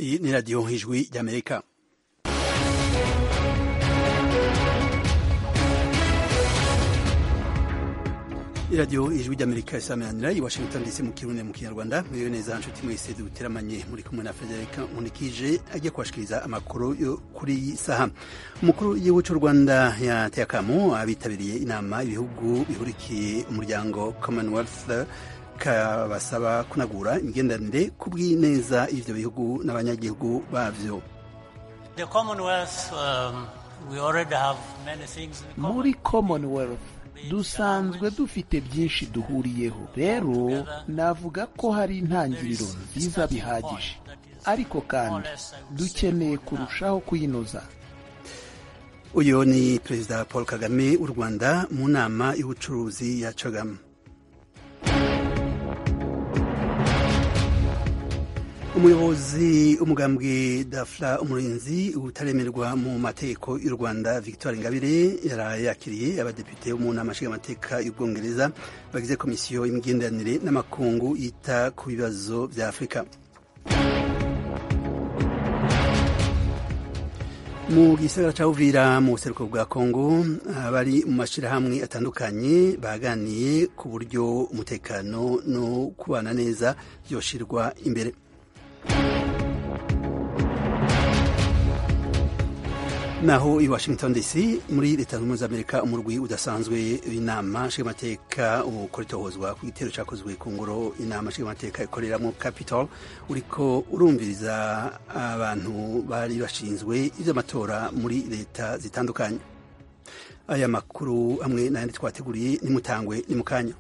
iyi ni radiyo ijwi ry'amerika iradiyo ijwi ry'amerika isameranira i washington dc mu kirundi mu kinyarwanda mwiwe neza nshuti mwese duteramanye muri kumwe na frederica nkunikije ajya kubashikiriza amakuru yo kuri iyi saha umukuru w'igihugu cy'u rwanda yateye akamo abitabiriye inama ibihugu bihurikiye umuryango commonwealth kabasaba kunagura imigenderanire ku bw'ineza y'ivyo bihugu n'abanyagihugu bavyo The Commonwealth, um, we already have many things in common. muri commonwealth dusanzwe dufite byinshi duhuriyeho rero navuga ko hari intangiriro nziza bihagije ariko kandi dukeneye kurushaho kuyinoza uyu ni perezida paul kagame w'u rwanda mu nama y'ubucuruzi ya cagama umuyobozi w'umugambwe dafla umurinzi utaremerwa mu mategeko y'u rwanda victoire ingabire yaraye yakiriye abadepite bo mu nama nshingamateka y'ubwongereza bagize komisiyo y'imigenderanire n'amakungu yita ku bibazo bya afurika mu gisagara ca uvira mu buseruko bwa kongo abari mu mashirahamwe atandukanye baganiye ku buryo umutekano no kubana neza vyoshirwa imbere naho i washington dc muri leta zunze ubumwe za amerika umurwi udasanzwe w'inama nshingamateka ukora itohozwa ku gitero cyakozwe ku ngoro inama nshingamateka ikoreramo capital uriko urumviriza abantu bari bashinzwe ivy'amatora muri leta zitandukanye aya makuru hamwe n'ayandi twateguriye nimutangwe ni mu kanya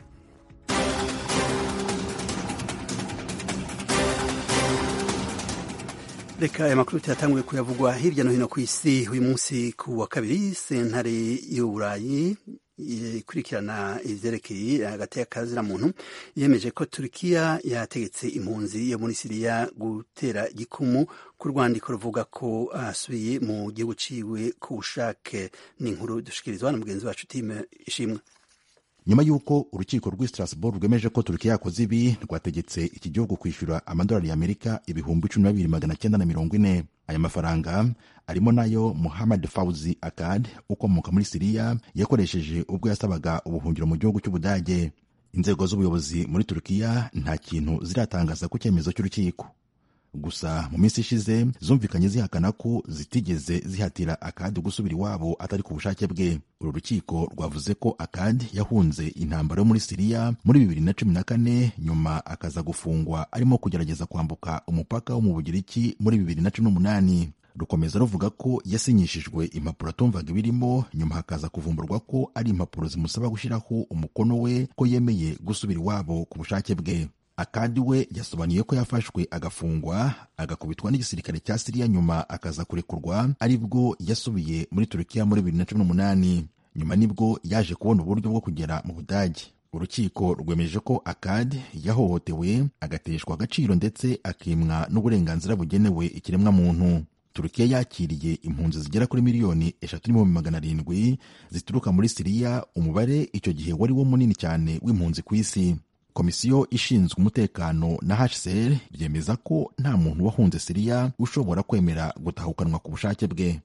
reka aya makuru tuyatanguye kuyavugwa hirya no hino ku isi uyu munsi ku wa kabiri sentare y'uburayi ikurikirana ivyerekeye hagati y'akazira muntu yemeje ko turikiya yategetse impunzi yo muri siriya gutera igikumu ku rwandiko ruvuga ko asubiye mu gihugu ciwe ku bushake ni inkuru dushikirizwa na mugenzi wacu time ishimwe nyuma y'uko urukiko rw'i strasbourg rwemeje ko turukiya yakoze ibi rwategetse iki gihugu kwishyura amadolari y'amerika ibihumbi cumi na bibiri magana cyenda na mirongo ine aya mafaranga arimo nayo muhammad fauzi akad ukomoka muri siriya yakoresheje ubwo yasabaga ubuhungiro mu gihugu cy'ubudage inzego z'ubuyobozi muri turukiya nta kintu ziratangaza ku cyemezo cy'urukiko gusa mu minsi ishize zumvikanye zihakana ko zitigeze zihatira akadi gusubira iwabo atari ku bushake bwe uru rukiko rwavuze ko akadi yahunze intambara yo muri siriya muri bibiri na cumi na kane nyuma akaza gufungwa arimo kugerageza kwambuka umupaka wo mu bugiriki muri bibiri na cumi n'umunani rukomeza ruvuga ko yasinyishijwe impapuro atumvaga ibirimo nyuma hakaza kuvumburwa ko ari impapuro zimusaba gushyiraho umukono we ko yemeye gusubira iwabo ku bushake bwe akandi we yasobanuye ko yafashwe agafungwa agakubitwa n'igisirikare cya siriya nyuma akaza kurekurwa aribwo yasubiye muri turukiya muri bibiri na cumi n'umunani nyuma nibwo yaje kubona uburyo bwo kugera mu budage urukiko rwemeje ko akad yahohotewe agateshwa agaciro ndetse akimwa n'uburenganzira bugenewe ikiremwamuntu turukiya yakiriye impunzi zigera kuri miliyoni eshatu n'ibihumbi magana arindwi zituruka muri siriya umubare icyo gihe wari wo munini cyane w'impunzi ku isi komisiyo ishinzwe umutekano na hcr byemeza ko nta muntu wahunze siriya ushobora kwemera gutahukanwa ku bushake bwe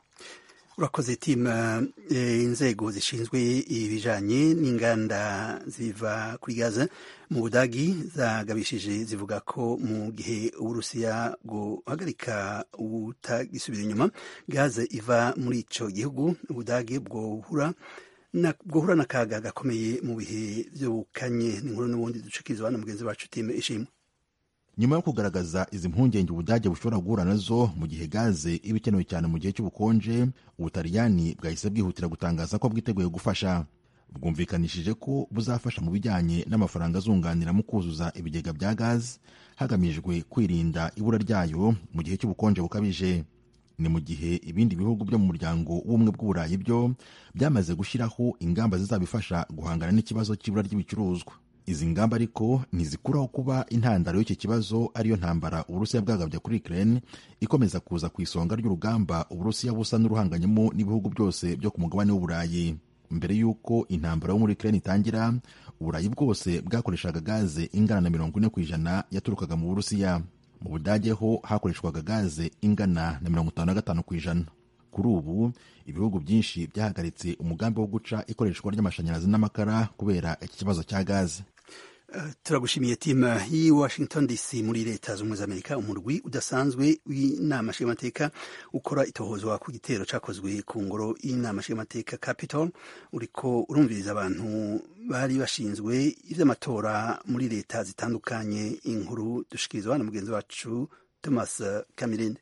urakoze tima inzego zishinzwe ibijanye n'inganda ziva kuri gaza mu budagi zagabishije zivuga ko mu gihe uburusiya guhagarika ubutagisubira inyuma gaze iva muri ico gihugu ubudagi bwohura bwohura n'akaga gakomeye mu bihe by'ubukanye ni inkuru n'ubundi ducikirizwa na mugenzi wacu time ishimwe nyuma yo kugaragaza izi mpungenge ubudage bushobora guhura nazo mu gihe gaze iba ikenewe cyane mu gihe cy'ubukonje ubutaliyani bwahise bwihutira gutangaza ko bwiteguye gufasha bwumvikanishije ko buzafasha mu bijyanye n'amafaranga azunganira mu kuzuza ibigega bya gaze hagamijwe kwirinda ibura ryayo mu gihe cy'ubukonje bukabije ni mu gihe ibindi bihugu byo mu muryango w'ubumwe bw'uburayi byo byamaze gushyiraho ingamba zizabifasha guhangana n'ikibazo cy'ibura ry'ibicuruzwa izi ngamba ariko ntizikuraho kuba intandaro y'iki kibazo ariyo ntambara uburusiya bwagabye kuri ukraine ikomeza kuza ku isonga ry'urugamba uburusiya busa n'uruhanganyemo n'ibihugu byose byo ku mugabane w'uburayi mbere y'uko intambara yo muri ukraine itangira uburayi bwose bwakoreshaga gaze ingana na mirongo ine ku ijana yaturukaga mu burusiya mu budage ho hakoreshwaga gaze ingana na mirongo itanu na gatanu ku ijana kuri ubu ibihugu byinshi byahagaritse umugambi wo guca ikoreshwa ry'amashanyarazi n'amakara kubera iki kibazo cya gaze Uh, turagushimiye timu y'i washington dc muri leta z'ubumwe z'amerika umurwi udasanzwe w'inama nshingamateka ukora itohozwa ku gitero cyakozwe ku ngoro y'inama nshingamateka capitol uriko urumviriza abantu bari bashinzwe ivy'amatora muri leta zitandukanye inkuru dushikirizwa na mugenzi wacu thomas kamirinde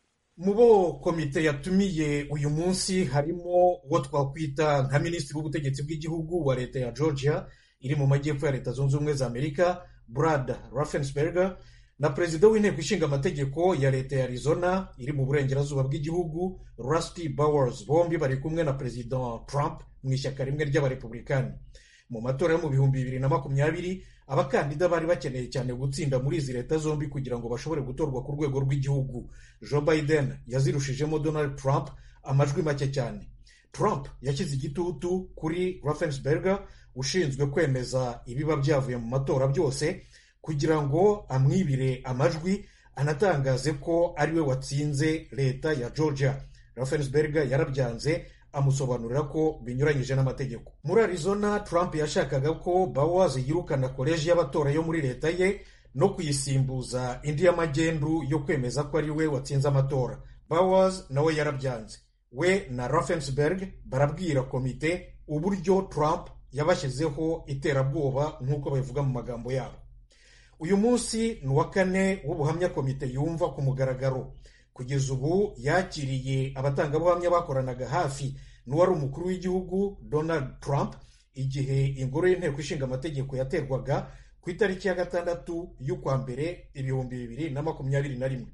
mu bo komite yatumiye uyu munsi harimo uwo twakwita nka minisitiri w'ubutegetsi bw'igihugu wa leta ya georgia iri mu majyepfo ya leta zunze ubumwe za amerika brad raffensperger na perezida w'inteko ishinga amategeko ya leta ya arizona iri mu burengerazuba bw'igihugu rusty bowers bombi bari kumwe na perezida trump mu ishyaka rimwe ry'abarepublikani mu matora yo mu bihumbi bibiri na makumyabiri abakandida bari bakeneye cyane gutsinda muri izi leta zombi kugira ngo bashobore gutorwa ku rwego rw'igihugu joe biden yazirushijemo donald trump amajwi make cyane trump yashyize igitutu kuri raffensperger ushinzwe kwemeza ibiba byavuye mu matora byose kugira ngo amwibire amajwi anatangaze ko ariwe watsinze leta ya georgia raffensperger yarabyanze amusobanurira ko binyuranyije n'amategeko muri arizona trump yashakaga ko bowers yirukana koleji y'abatora yo muri leta ye no kuyisimbuza indi y'amagendu yo kwemeza ko ari we watsinze amatora bowers nawe yarabyanze we na raffensberg barabwira komite uburyo trump yabashyizeho iterabwoba nk'uko babivuga mu magambo yabo uyu munsi ni uwa kane w'ubuhamya komite yumva ku mugaragaro kugeza ubu yakiriye abatangabuhamya bakoranaga hafi n'uwari umukuru w'igihugu donald trump igihe ingoro y'inteko ishinga amategeko yaterwaga ku itariki ya gatandatu y'ukwa mbere ibihumbi bibiri na makumyabiri na rimwe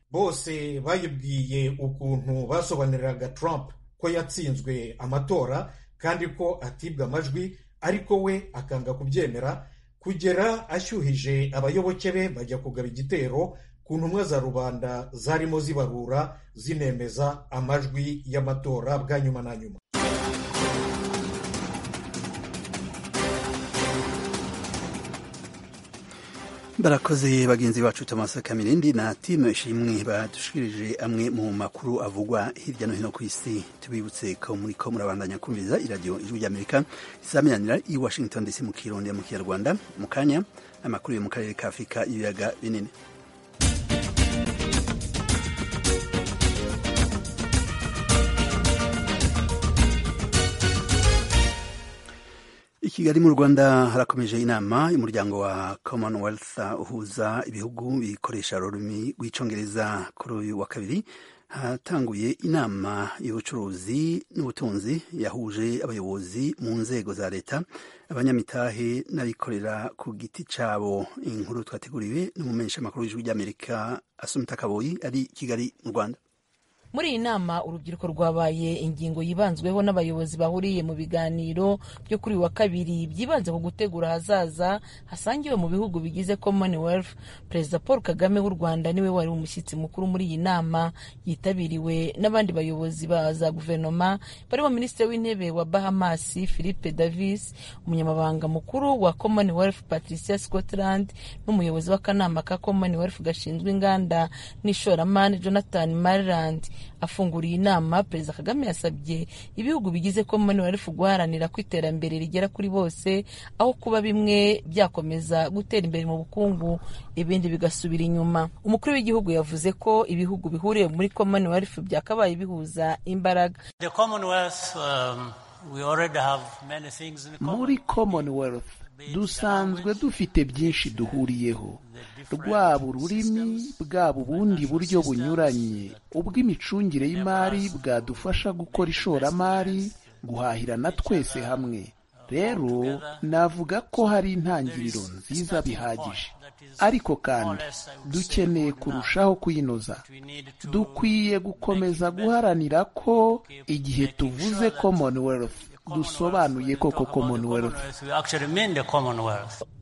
bose bayibwiye ukuntu basobanuriraga trump ko yatsinzwe amatora kandi ko atibwa amajwi ariko we akanga kubyemera kugera ashyuhije abayoboke be bajya kugaba igitero ku ntumwa za rubanda zarimo zibarura zinemeza amajwi y'amatora bwa nyuma na nyuma barakoze bagenzi bacu thomas kamirindi na timu ishimwe badushikirije amwe mu makuru avugwa hirya no hino ku isi tubibutse ko muri ko murabandanya kumviriza iradiyo ijwi ry'amerika izamenyanira i washington dc mu kirundi mu kinyarwanda mu kanya amakuru yo mu karere ka afurika y'ibiyaga binini i kigali mu rwanda harakomeje inama y'umuryango wa commonwealth uhuza ibihugu bikoresha ururimi rw'icyongereza kuri uyu wa kabiri hatanguye inama y'ubucuruzi n'ubutunzi yahuje abayobozi mu nzego za leta abanyamitahe n'abikorera ku giti cyabo inkuru twateguriwe n'umumenyeshamakuru w'ijwi ry'amerika asumita kaboyi ari kigali mu rwanda muri iyi nama urubyiruko rwabaye ingingo yibanzweho n'abayobozi bahuriye mu biganiro byo kuri uyu wa kabiri byibanze ku gutegura ahazaza hasangiwe mu bihugu bigize commonwealth perezida paul kagame w'u rwanda niwe wari umushyitsi mukuru muri iyi nama yitabiriwe n'abandi bayobozi ba za guverinoma barimo minisitiri w'intebe wa bahamas philippe davis umunyamabanga mukuru wa commonwealth patricia scotland n'umuyobozi w'akanama ka commonwealth gashinzwe inganda n'ishoramari jonathan mariland afunguriye inama perezida kagame yasabye ibihugu bigize commonwealth guharanira ko iterambere rigera kuri bose aho kuba bimwe byakomeza gutera imbere mu bukungu ibindi bigasubira inyuma umukuru w'igihugu yavuze ko ibihugu bihuriye muri commonwealth byakabaye bihuza imbaraga muri commonwealth dusanzwe dufite byinshi duhuriyeho rwaba ururimi bwaba ubundi buryo bunyuranye ubw'imicungire y'imari bwadufasha gukora ishoramari guhahirana twese hamwe rero navuga ko hari intangiriro nziza bihagije ariko kandi dukeneye kurushaho kuyinoza dukwiye gukomeza guharanira ko igihe tuvuze commonwealth dusobanuye koko commonwealth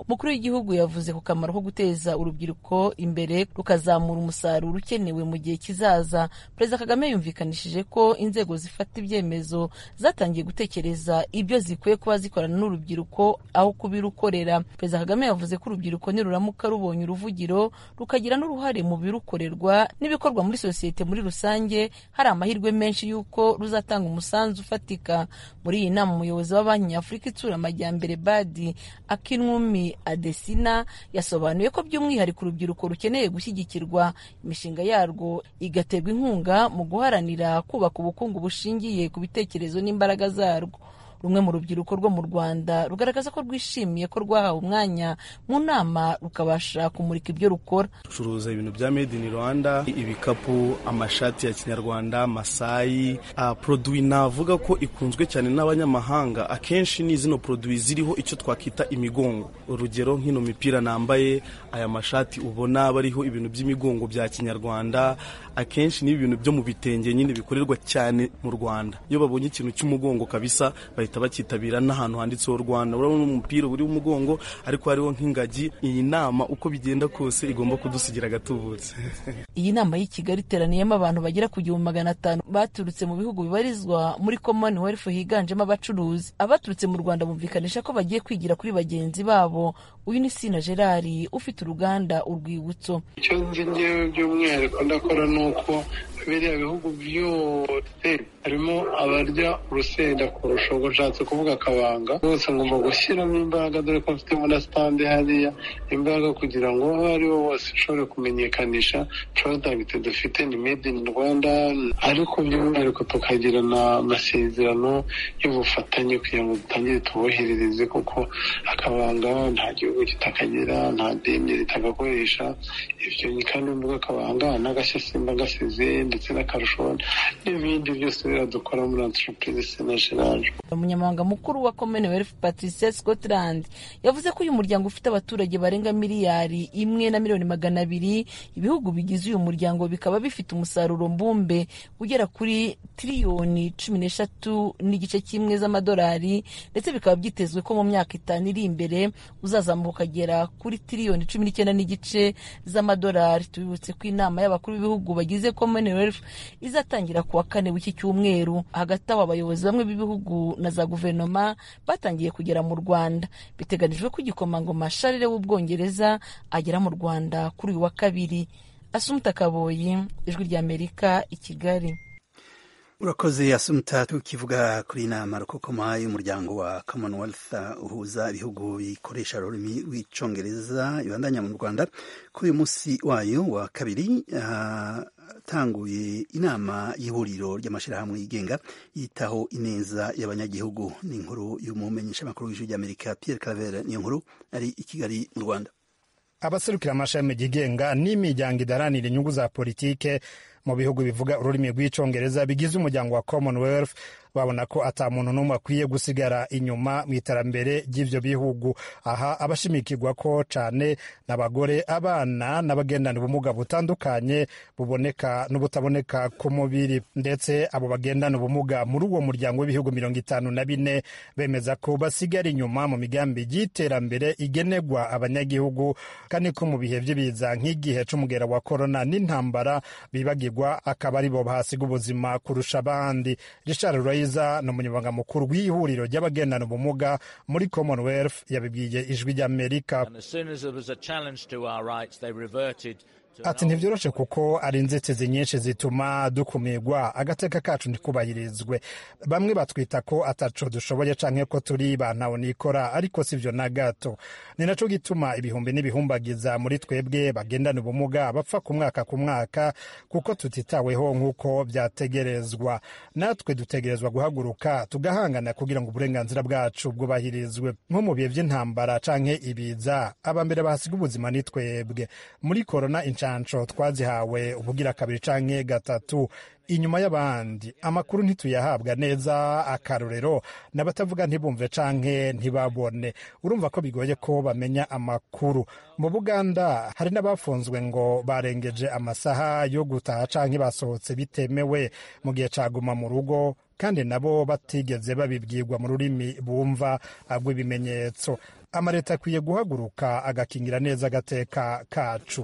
umukuru w'igihugu yavuze ku kamaro ko guteza urubyiruko imbere rukazamura umusaruro ukenewe mu gihe kizaza perezida kagame yumvikanishije ko inzego zifata ibyemezo zatangiye gutekereza ibyo zikwiye kuba zikorana n'urubyiruko aho kubirukorera perezida kagame yavuze ko urubyiruko niruramuka rubonye uruvugiro rukagira n'uruhare mu birukorerwa n'ibikorwa muri sosiyete muri rusange hari amahirwe menshi y'uko ruzatanga umusanzu ufatika muri iyi nama umuyobozi wa banki nyafurika itsura amajyambere badi akinwumi adesina yasobanuye ko by'umwihariko urubyiruko rukeneye gushyigikirwa imishinga yarwo igaterwa inkunga mu guharanira kubaka ubukungu bushingiye ku bitekerezo n'imbaraga zarwo rumwe mu rubyiruko rwo mu rwanda rugaragaza ko rwishimiye ko rwahawe umwanya mu nama rukabasha kumurika ibyo rukora ducuruza ibintu bya made in rwanda ibikapu amashati ya kinyarwanda masayi uh, produwi navuga ko ikunzwe cyane n'abanyamahanga akenshi ni zino produwi ziriho icyo twakita imigongo urugero nk'ino mipira nambaye aya mashati ubona bariho ibintu by'imigongo bya kinyarwanda akenshi ni ibintu byo mu bitenge nyine bikorerwa cyane mu rwanda iyo babonye ikintu cy'umugongo kabisa bahita bakitabira n'ahantu handitseho rwanda urabona umupira uri umugongo ariko hariho nk'ingagi iyi nama uko bigenda kose igomba kudusigira agatubutse iyi nama y'i kigali iteraniyemo abantu bagera ku gihumbi magana atanu baturutse mu bihugu bibarizwa muri commonwealth higanjemo abacuruzi abaturutse mu rwanda bumvikanisha ko bagiye kwigira kuri bagenzi babo uyu ni sina gerard ufite uruganda urwibutso icyo nzi ngewe by'umwihariko ndakora ni uko biriya bihugu byose harimo abarya urusenda kurusha ubwo nshatse kuvuga akabanga bose ngomba gushyiramo imbaraga dore ko mfitemo na sitande hariya imbaraga kugira ngo aho ari bo bose ushobore kumenyekanisha porodagiti dufite ni made in rwanda ariko by'umwihariko tukagirana amasezerano y'ubufatanye kugira ngo dutangire tuboherereze kuko akabanga nta gihugu kitakagira nta deni ritagakoresha ibyo kandi mvuga akabanga n'agashasimba gasize ndetse n'akarusho n'ibindi byose biradukora muri entreprise sena gerard umunyamabanga mukuru wa commonwealth patricia scotland yavuze ko uyu muryango ufite abaturage barenga miliyari imwe na miliyoni magana abiri ibihugu bigize uyu muryango bikaba bifite umusaruro mbumbe ugera kuri tiriyoni cumi n'eshatu n'igice kimwe z'amadolari ndetse bikaba byitezwe ko mu myaka itanu iri imbere uzazamuka ukagera kuri tiriyoni cumi n'icyenda n'igice z'amadolari tubibutse ko inama y'abakuru b'ibihugu bagize commonwealth izatangira ku wa kane w'iki cyumweru hagati aho abayobozi bamwe b'ibihugu na za guverinoma batangiye kugera mu rwanda biteganijwe ko igikomangoma sharire w'ubwongereza agera mu rwanda kuri uyu wa kabiri asumuta kaboyi ijwi ry'amerika i kigali urakoze asumuta tukivuga kuri iyi nama rukokoma y'umuryango wa commonwealth uhuza ibihugu bikoresha ururimi rw'icyongereza ibandanya mu rwanda kuri uyu munsi wayo wa kabiri hatanguye inama y'ihuriro ry'amashyirahamwe yigenga yitaho ineza y'abanyagihugu ni inkuru y'umumenyeshamakuru w'ijwi ry'amerika pierre claver niyo nkuru ari i kigali mu rwanda abaserukira amashami yigenga n'imiryango idaranira inyungu za politike mu bihugu bivuga ururimi rw'icyongereza bigize umuryango wa commonwealth babona ko ata muntu n'umwe akwiye gusigara inyuma mu iterambere ry'ivyo bihugu aha abashimikirwa ko cane n'abagore abana n'abagendana ubumuga butandukanye buboneka n'ubutaboneka ku mubiri ndetse abo bagendana ubumuga muri uwo muryango w'ibihugu mirongo itanu na bine bemeza ko basigara inyuma mu migambi y'iterambere igenerwa abanyagihugu kandi ko mu bihe vy'ibiza nk'igihe c'umugera wa korona n'intambara bibagirwa akaba ari bo bahasiga ubuzima kurusha abandi richard Raiza ni umunyamabanga mukuru w'ihuriro ry'abagendana ubumuga muri commonwealth yabibwiye ijwi ry'amerika ati ntibyoroshe kuko ari inzitizi nyinshi zituma dukumirwa agateka kacu ntikubahirizwe bamwe batwita ko ataco dushoboye canke ko turi bantawe nikora ariko sivyo na gato ni naco gituma ibihumbi n'ibihumbagiza muri twebwe bagendana ubumuga bapfa ku mwaka ku mwaka kuko tutitaweho nk'uko vyategerezwa natwe dutegerezwa guhaguruka tugahangana kugira ngo uburenganzira bwacu bwubahirizwe nko mu bihe vy'intambara canke ibiza abambere bahasiga ubuzima ni twebwe muri korona inshansho twazihawe ubugira kabiri canke gatatu inyuma y'abandi amakuru ntituyahabwa neza akarorero n'abatavuga ntibumve canke ntibabone urumva ko bigoye ko bamenya amakuru mu buganda hari n'abafunzwe ngo barengeje amasaha yo gutaha canke basohotse bitemewe mu gihe caguma mu rugo kandi nabo batigeze babibwirwa mu rurimi bumva rw'ibimenyetso amaleta akwiye guhaguruka agakingira neza agateka kacu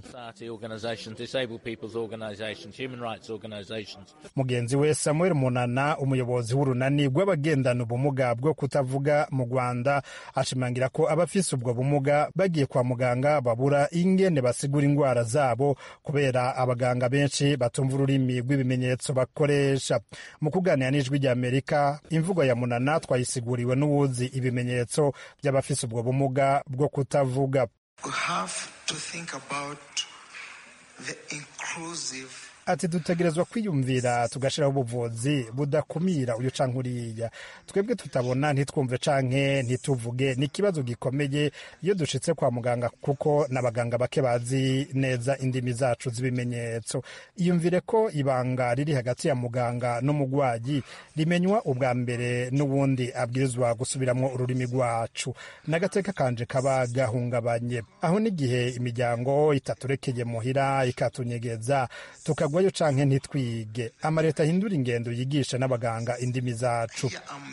mugenzi we samuel munana umuyobozi w'urunani rw'abagendana ubumuga bwo kutavuga mu rwanda ashimangira ko abafise ubwo bumuga bagiye kwa muganga babura ingene basigura indwara zabo kubera abaganga benshi batumva ururimi rw'ibimenyetso bakoresha mu kuganira n'ijwi ry'amerika imvugo ya munana twayisiguriwe n'uwuzi ibimenyetso by'abafise ubwo bumuga bwo kutavuga ati dutegerezwa kwiyumvira tugashyiraho ubuvuzi budakumira uyu canke uriya twebwe tutabona ntitwumve canke ntituvuge ni ikibazo gikomeye iyo dushitse kwa muganga kuko n'abaganga bake bazi neza indimi zacu z'ibimenyetso iyumvire ko ibanga riri hagati ya muganga n'umugwayi rimenywa ubwa mbere n'ubundi abwirizwa gusubiramwo ururimi rwacu n'agateka kanje kaba gahungabanye aho n'igihe imiryango itaturekeye muhira ikatunyegeza tuka tugwayo canke ntitwige amaleta ahindura ingendo yigisha n'abaganga indimi zacu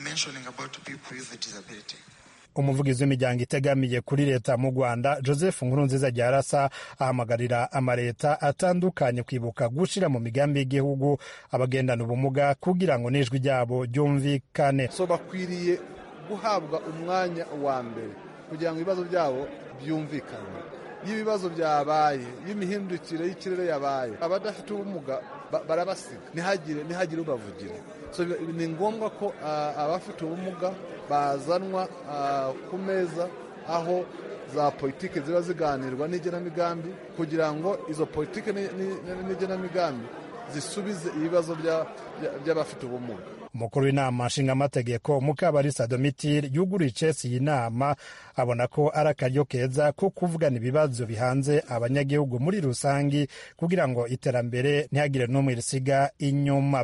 umuvugizi w'imiryango itegamiye kuri leta mu rwanda joseph nkurunziza ryarasa ahamagarira amaleta atandukanye kwibuka gushira mu migambi y'igihugu abagendana ubumuga kugira ngo n'ijwi ryabo ryumvikane so bakwiriye guhabwa umwanya wa mbere kugira ngo ibibazo byabo byumvikane iyo ibibazo byabaye iyo imihindukire y'ikirere yabaye abadafite ubumuga barabasiga ntihagire ntihagire ubavugira ni ngombwa ko abafite ubumuga bazanwa ku meza aho za politiki ziba ziganirwa n'igenamigambi kugira ngo izo politiki n'igenamigambi zisubize ibibazo by'abafite ubumuga umukuru w'inama nshingamategeko mukabarisa domitire yuguriye icesi iyi nama abona ko ari akaryo keza ko kuvugana ibibazo bihanze abanyagihugu muri rusange kugira ngo iterambere ntihagire n'umwe risiga inyuma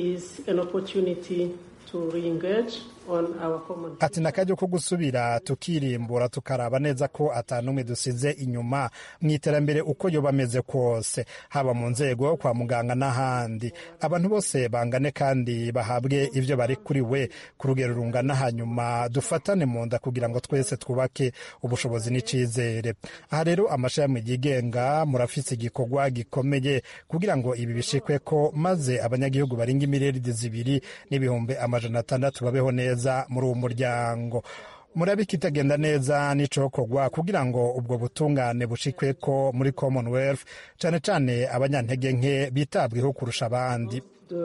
ati ni akaryo ko gusubira tukirimbura tukaraba neza ko atanumwe dusize inyuma mu iterambere uko yoba ameze kose haba mu nzego kwa muganga n'ahandi abantu bose bangane kandi bahabwe ibyo bari kuri we ku rugero rungana hanyuma dufatane mu nda kugira ngo twese twubake ubushobozi n'icyizere aha rero amashami yigenga murafise igikorwa gikomeye kugira ngo ibi bishikwe ko maze abanyagihugu baringa imiriyaridi zibiri n'ibihumbi amajana atandatu babeho neza muri uwo muryango murabe kitagenda neza n'icokorwa kugira ngo ubwo butungane bushikwe ko muri commonwealth cyane cyane abanyantege nke bitabweho kurusha abandi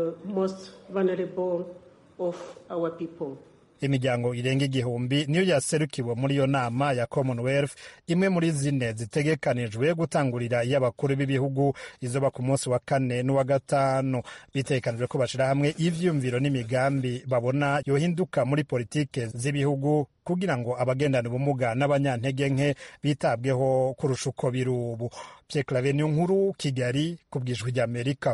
imiryango irenga igihumbi niyo yaserukiwe muri iyo nama ya commonwealth imwe muri zine zitegekanijwe gutangurira iy'abakuru b'ibihugu izoba ku munsi wa kane n'uwa gatanu bitegekanijwe ko bashyira hamwe ivyumviro n'imigambi babona yohinduka muri politike z'ibihugu kugira ngo abagendana ubumuga n'abanyantege nke bitabweho kurusha uko biri ubu pyeklave niyo nkuru kigali ku bwijwi ry'amerika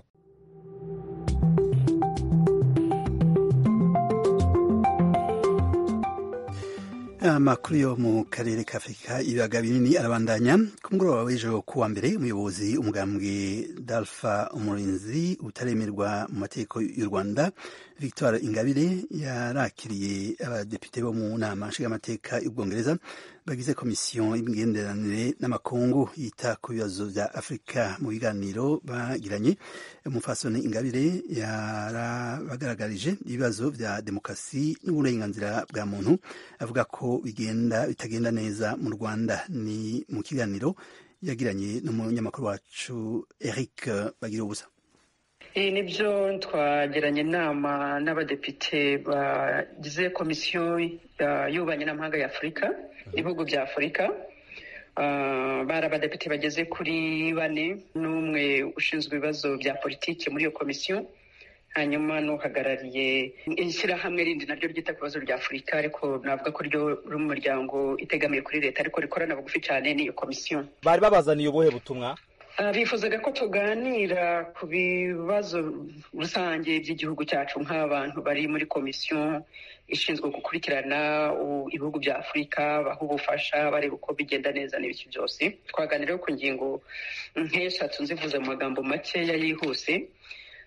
amakuru yo mu karere ka afurika ibiyaga binini arabandanya ku mugoroba w'ejo kuwa mbere umuyobozi umugambwe dalfa umurinzi utaremerwa mu mategeko y'u rwanda victoire ingabire yarakiriye abadepite bo mu nama nshingamateka y'ubwongereza bagize komisiyo y'imigenderanire n'amakungu yita ku bibazo bya afurika mu biganiro bagiranye umufasoni ingabire yarabagaragarije ibibazo bya demokarasi n'uburenganzira bwa muntu avuga ko bigenda bitagenda neza mu rwanda ni mu kiganiro yagiranye n'umunyamakuru wacu eric bagira ubusa nibyo twagiranye inama n'abadepite bagize komisiyo y'ububanyi n'amahanga ya afurika ibihugu bya afurika bari abadepite bageze kuri bane n'umwe ushinzwe ibibazo bya politiki muri iyo komisiyo hanyuma n'uhagarariye ishyirahamwe rindi naryo ryita ku bibazo bya afurika ariko navuga ko ryo ruri mu muryango itegamiye kuri leta ariko rikorana bugufi cyane n'iyo komisiyo bari babazaniye ubuhe butumwa bifuzaga ko tuganira ku bibazo rusange by'igihugu cyacu nk'abantu bari muri komisiyo ishinzwe gukurikirana ibihugu bya afurika baha ubufasha bareba uko bigenda neza n'ibiki byose twaganiraho ku ngingo nk'eshatu nzivuze mu magambo makeya yihuse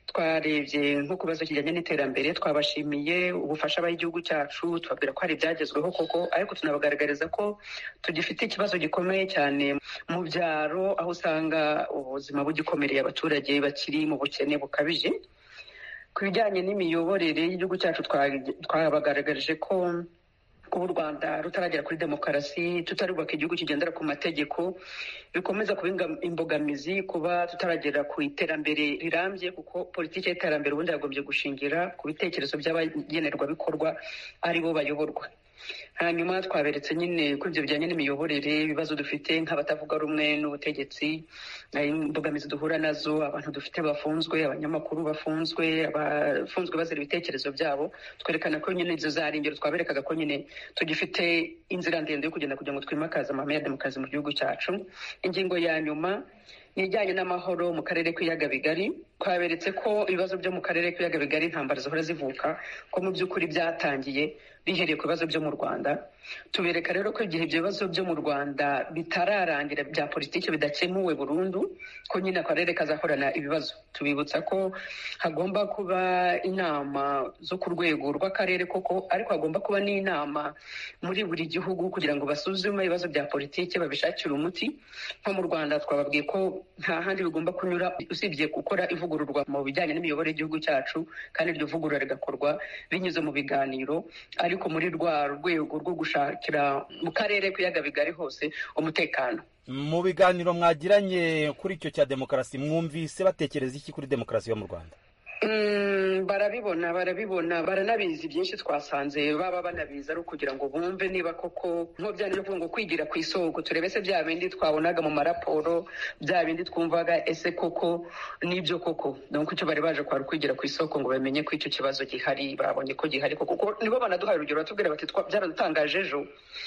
twarebye nko ku kibazo kijyanye n'iterambere twabashimiye ubufasha baha igihugu cyacu tubabwira ko hari ibyagezweho koko ariko tunabagaragariza ko tugifite ikibazo gikomeye cyane mu byaro aho usanga ubuzima bugikomereye abaturage bakiri mu bukene bukabije ku bijyanye n'imiyoborere y'igihugu cyacu twabagaragarije ko kuba u rwanda rutaragera kuri demokarasi tutarubaka igihugu kigendera ku mategeko bikomeza kuba imbogamizi kuba tutaragera ku iterambere rirambye kuko politiki y'iterambere ubundi yagombye gushingira ku bitekerezo by'abagenerwabikorwa ari bo bayoborwa hanyuma twaberetse nyine kuri ibyo bijyanye n'imiyoborere ibibazo dufite nk'abatavuga rumwe n'ubutegetsi imbogamizi duhura nazo abantu dufite bafunzwe abanyamakuru bafunzwe abafunzwe bazira ibitekerezo byabo twerekana ko nyine izo zari ingero twaberekaga ko nyine tugifite inzira ndende yo kugenda kugira ngo twimakaze amahame ya demokarasi mu gihugu cyacu ingingo ya nyuma ni ijyanye n'amahoro mu karere k'ibiyaga bigari twaberetse ko ibibazo byo mu karere k'ibiyaga bigari intambara zihora zivuka ko mu by'ukuri byatangiye bihereye ku bibazo byo mu rwanda tubereka rero ko igihe ibyo bibazo byo mu rwanda bitararangira bya politiki bidakemuwe burundu ko nyine akarere kazahorana ibibazo tubibutsa ko hagomba kuba inama zo ku rwego rw'akarere koko ariko hagomba kuba n'inama muri buri gihugu kugira ngo basuzume ibibazo bya politiki babishakire umuti nko mu rwanda twababwiye ko nta handi bigomba kunyura usibye gukora ivugururwa mu bijyanye n'imiyoborere y'igihugu cyacu kandi iryo vugurura rigakorwa binyuze mu biganiro ariko muri rwa rwego rwo gushakira mu karere k'ibiyaga bigari hose umutekano mu biganiro mwagiranye kuri icyo cya demokarasi mwumvise batekereza iki kuri demokarasi yo mu rwanda barabibona barabibona baranabizi byinshi twasanze baba banabizi ari ukugira ngo bumve niba koko nko byari byo kuvuga ngo kwigira ku isoko turebe se bya bindi twabonaga mu maraporo bya bindi twumvaga ese koko n'ibyo koko nuko icyo bari baje kwari kwigira ku isoko ngo bamenye ko icyo kibazo gihari babonye ko gihari kuko nibo banaduhaye urugero batubwira bati byaradutangaje ejo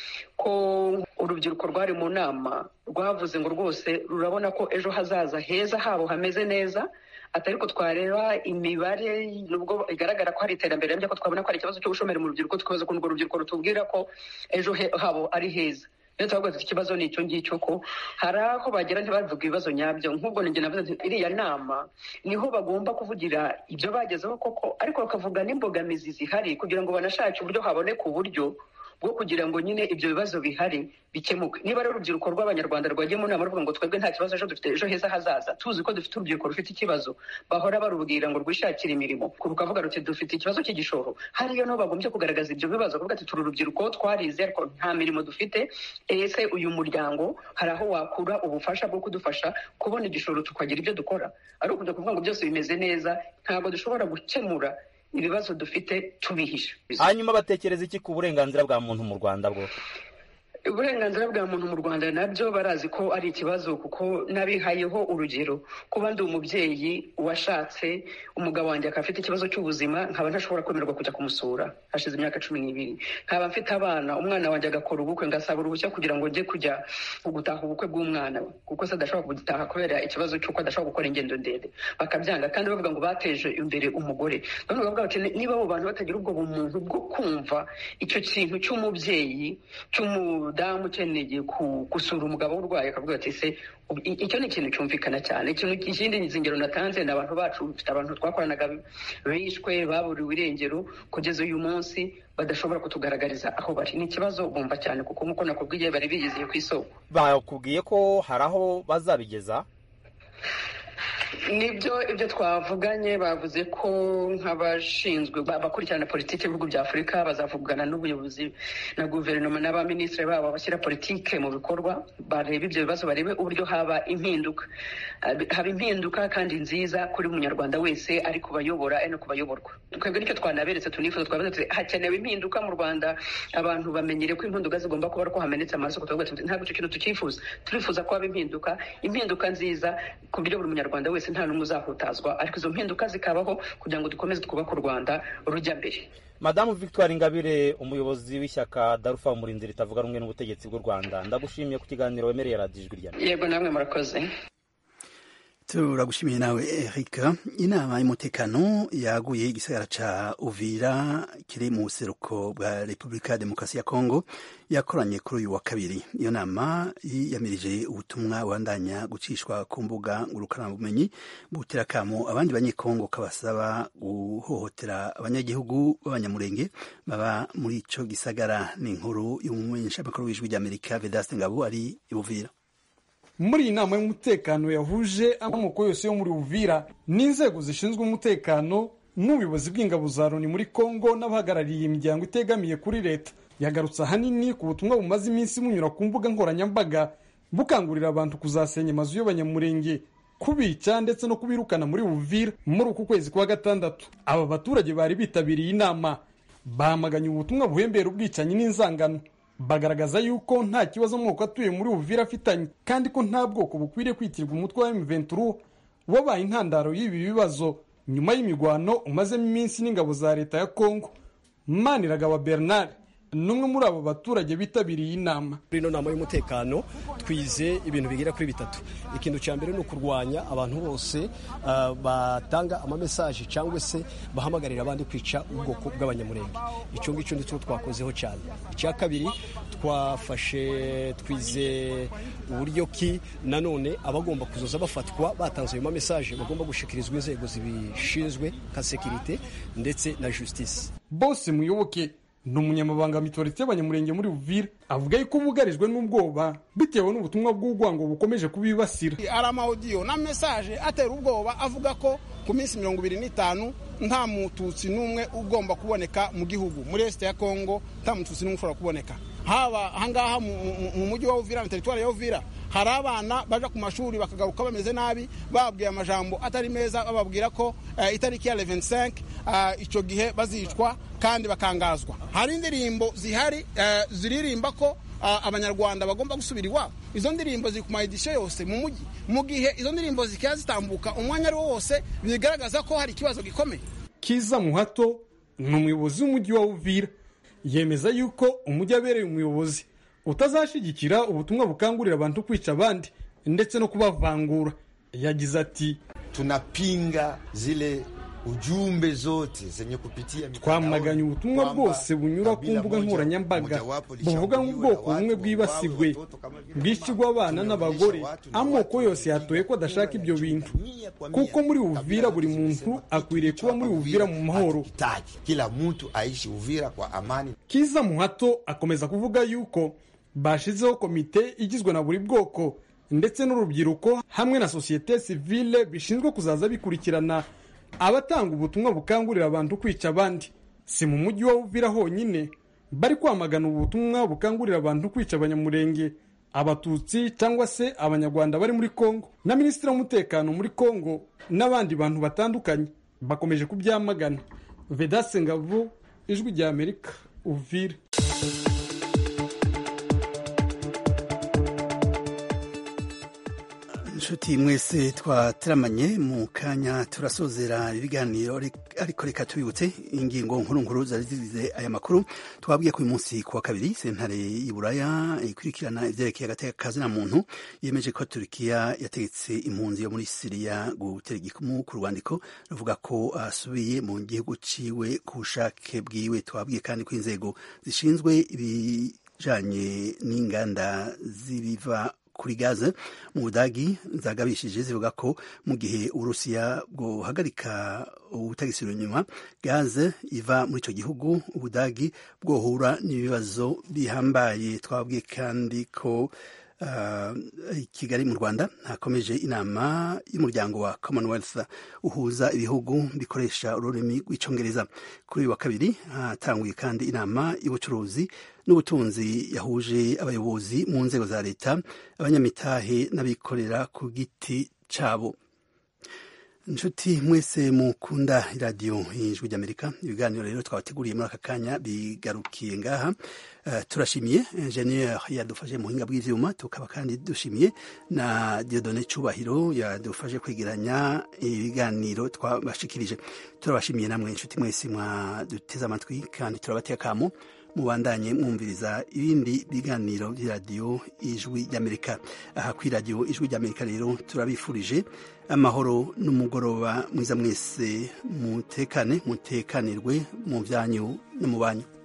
ko urubyiruko rwari mu nama rwavuze ngo rwose rurabona ko ejo hazaza heza habo hameze neza atari ko twareba imibare nubwo igaragara ko hari iterambere ko twabona ko hari ikibazo cy'ubushomeri mu rubyiruko tukabaza ukuntu urwo rubyiruko rutubwira ko ejo habo ari heza rero turavuga tuti ikibazo ni icyo ngicyo ko hari aho bagera ntibavuga ibibazo nyabyo nk'ubwo ninjye navuze nti iriya nama niho bagomba kuvugira ibyo bagezeho koko ariko bakavuga n'imbogamizi zihari kugira ngo banashake uburyo haboneka uburyo bwo kugira ngo nyine ibyo bibazo bihari bikemuke niba ari urubyiruko rw'abanyarwanda rwagiye mu nama ruvuga ngo twebwe nta kibazo ejo dufite ejo heza hazaza tuzi ko dufite urubyiruko rufite ikibazo bahora barubwira ngo rwishakire imirimo rukavuga ruti dufite ikibazo cy'igishoro hariyo no bagombye kugaragaza ibyo bibazo kuvuga ati turi urubyiruko twarize ariko nta mirimo dufite ese uyu muryango hari aho wakura ubufasha bwo kudufasha kubona igishoro tukagira ibyo dukora ari ukujya kuvuga ngo byose bimeze neza ntabwo dushobora gukemura ibibazo dufite tubihisha hanyuma batekereza iki ku burenganzira bwa muntu mu rwanda bwo uburenganzira bwa muntu mu rwanda nabyo barazi ko ari ikibazo kuko nabihayeho urugero kuba ndi umubyeyi washatse umugabo wanjye akaba afite ikibazo cy'ubuzima nkaba ntashobora kwemererwa kujya kumusura hashize imyaka cumi n'ibiri nkaba mfite abana umwana wanjye agakora ubukwe ngasaba uruhushya kugira ngo njye kujya gutaha ubukwe bw'umwana we kuko se adashobora kugitaha kubera ikibazo cy'uko adashobora gukora ingendo ndende bakabyanga kandi bavuga ngo bateje imbere umugore none bavuga bati niba abo bantu batagira ubwo bumuntu bwo kumva icyo kintu cy'umubyeyi cy'umu umudamu ukeneye gusura umugabo urwaye akavuga ati se icyo ni ikintu cyumvikana cyane ikintu ikindi zingero natanze ni abantu bacu dufite abantu twakoranaga bishwe baburiwe irengero kugeza uyu munsi badashobora kutugaragariza aho bari ni ikibazo bumva cyane kuko nk'uko nakubwiye bari bigeze ku isoko bakubwiye ko hari aho bazabigeza nibyo ibyo twavuganye bavuze ko nk'abashinzwe abakurikirana politiki y'ibihugu bya afurika bazavugana n'ubuyobozi na guverinoma n'abaminisitiri babo bashyira politiki mu bikorwa barebe ibyo bibazo barebe uburyo haba impinduka haba impinduka kandi nziza kuri buri munyarwanda wese ari kubayobora ari no kubayoborwa twebwe nicyo twanaberetse tunifuza twavuze hakenewe impinduka mu rwanda abantu bamenyere ko impinduka zigomba kuba ari uko hamenetse amaraso tukavuga tuti ntabwo icyo kintu tucyifuza turifuza ko haba impinduka impinduka nziza ku buryo buri munyarwanda wese nta n'umwe uzahutazwa ariko izo mpinduka zikabaho kugira ngo dukomeze twubake u rwanda rujya mbere madamu victoire ingabire umuyobozi w'ishyaka darufa umurinzi ritavuga rumwe n'ubutegetsi bw'u rwanda ndagushimiye ku kiganiro wemereye radiyo ijwi rya yego namwe murakoze turagushimiye nawe Eric inama y'umutekano yaguye igisagara ca Uvira kiri mu buseruko bwa Repubulika ya Demokarasi ya Kongo yakoranye kuri uyu wa kabiri iyo nama yiyamirije ubutumwa bandanya gucishwa ku mbuga ngurukanabumenyi butera kamo abandi banyekongo kabasaba guhohotera abanyagihugu b'abanyamurenge baba muri ico gisagara ni inkuru y'umumenyeshamakuru w'ijwi ry'Amerika Vedaste Ngabo ari i Uvira muri iyi nama y'umutekano yahuje amoko yose yo muri Uvira n'inzego zishinzwe umutekano n'ubuyobozi bw'ingabo za Loni muri Kongo n'abahagarariye imiryango itegamiye kuri leta yagarutse ahanini ku butumwa bumaze iminsi bunyura ku mbuga nkoranyambaga bukangurira abantu kuzasenya amazu y'abanyamurenge kubica ndetse no kubirukana muri Uvira muri uku kwezi kwa gatandatu aba baturage bari bitabiriye inama bahamaganye ubutumwa buhembera ubwicanyi n'inzangano bagaragaza yuko nta kibazo amoko atuye muri Uvira afitanye kandi ko nta bwoko bukwiriye kwitirwa umutwe wa M23 wabaye intandaro y'ibi bibazo nyuma y'imigwano umazemo iminsi n'ingabo za leta ya Kongo Maniragaba Bernard n'umwe muri abo baturage bitabiriye inama muri ino nama y'umutekano twize ibintu bigera kuri bitatu ikintu cya mbere ni ukurwanya abantu bose uh, batanga amamesaje cyangwa se bahamagarira abandi kwica ubwoko bw'abanyamurenge icyo ngicyo nicyo twakozeho cyane icya kabiri twafashe twize uburyo ki nanone abagomba kuzoza bafatwa batanze ayo mamesaje bagomba gushikirizwa inzego zibishinzwe nka sekirite ndetse na justice bose muyoboke ni umunyamabanga mitorite y'abanyamurenge muri Uvira avuga yuko bugarijwe n'ubwoba bitewe n'ubutumwa bw'urwango bukomeje kubibasira hari amawudiyo na mesaje atera ubwoba avuga ko ku minsi mirongo ibiri n'itanu nta mututsi n'umwe ugomba kuboneka mu gihugu muri esite ya kongo nta mututsi n'umwe ushobora kuboneka haba ahangaha mu mujyi wa Uvira na teritwari ya Uvira hari abana baja ku mashuri bakagaruka bameze nabi bababwiye amajambo atari meza bababwira ko uh, itariki ya 25 uh, icyo gihe bazicwa kandi bakangazwa hari indirimbo zihari uh, ziririmba ko uh, abanyarwanda bagomba gusubira iwabo izo ndirimbo ziri ku maedisiyo yose mu mujyi mu gihe izo ndirimbo zikaba zitambuka umwanya ari wo wose bigaragaza ko hari ikibazo gikomeye kiza muhato ni umuyobozi w'umujyi wa Uvira yemeza yuko umujyi abereye umuyobozi utazashyigikira ubutumwa bukangurira abantu kwica abandi ndetse no kubavangura yagize ati tunapinga zile ujumbe zote zenye kupitia twamaganye ubutumwa bwose bunyura ku mbuga nkoranyambaga buvuga nk'ubwoko bumwe bwibasiwe bwishyirwa abana n'abagore amoko yose yatoye ko adashaka ibyo bintu kuko muri Uvira buri muntu akwiriye kuba muri Uvira mu mahoro kila mtu aishi Uvira kwa amani kiza muhato akomeza kuvuga yuko bashizeho komite igizwe na buri bwoko ndetse n'urubyiruko hamwe na sosiyete sivile bishinzwe kuzaza bikurikirana abatanga ubutumwa bukangurira abantu kwica abandi si mu mujyi wa Uvira honyine bari kwamagana ubutumwa bukangurira abantu kwica abanyamurenge abatutsi cyangwa se abanyarwanda bari muri kongo na minisitiri w'umutekano muri kongo n'abandi bantu batandukanye bakomeje kubyamagana vedase ngabo ijwi rya amerika uvira inshuti mwese twateramanye mu kanya turasozera ibiganiro ariko reka tubibutse ingingo nkuru nkuru zari zigize aya makuru twabwiye ko uyu munsi ku wa kabiri sentare y'Iburaya ikurikirana ivyerekeye agateka kazina muntu yemeje ko Turkiya yategetse impunzi yo muri Siriya gutera igikumu ku rwandiko ruvuga ko asubiye mu gihugu ciwe ku bushake bwiwe twabwiye kandi ko inzego zishinzwe ibijanye n'inganda z'ibiva kuri gaze mu budagi zagabishije zivuga ko mu gihe uburusiya bwohagarika ubutagisiro inyuma gaze iva muri icyo gihugu ubudagi bwohura n'ibibazo bihambaye twabwiye kandi ko uh, kigali mu rwanda hakomeje inama y'umuryango wa commonwealth uhuza ibihugu bikoresha ururimi rw'icyongereza kuri uyu wa kabiri hatanguye kandi inama y'ubucuruzi n'ubutunzi yahuje abayobozi mu nzego za leta abanyamitahe n'abikorera ku giti cyabo inshuti mwese mukunda iradiyo y'ijwi ry'amerika ibiganiro rero twabateguriye muri aka kanya bigarukiye ngaha uh, turashimiye enjeniyeri yadufashe mu buhinga bw'ivyuma tukaba kandi dushimiye na diodone cubahiro yadufashe kwegeranya ibiganiro twabashikirije turabashimiye namwe inshuti mwese mwaduteze amatwi kandi turabateye akamo mubandanye mwumviriza ibindi biganiro by'iradiyo ijwi ry'amerika aha ku iradiyo ijwi ry'amerika rero turabifurije amahoro n'umugoroba mwiza mwese mutekane mutekanirwe mu byanyu no mu banyu